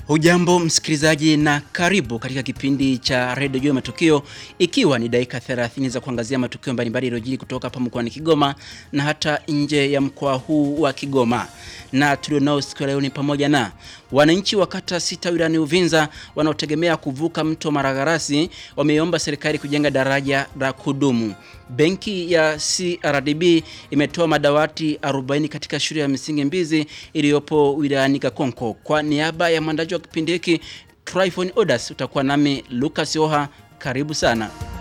Hujambo msikilizaji na karibu katika kipindi cha redio juu ya matukio ikiwa ni dakika 30 za kuangazia matukio mbalimbali yaliyojiri kutoka hapa mkoani Kigoma na hata nje ya mkoa huu wa Kigoma. Na tulionao siku ya leo ni pamoja na wananchi wa kata sita wilayani Uvinza wanaotegemea kuvuka mto Maragarasi wameomba serikali kujenga daraja la kudumu. Benki ya CRDB imetoa madawati 40 katika shule ya msingi Mbizi iliyopo wilayani Kakonko. Kwa niaba ya mwandaji wa kipindi hiki Tryphon Odas utakuwa nami Lucas Oha, karibu sana.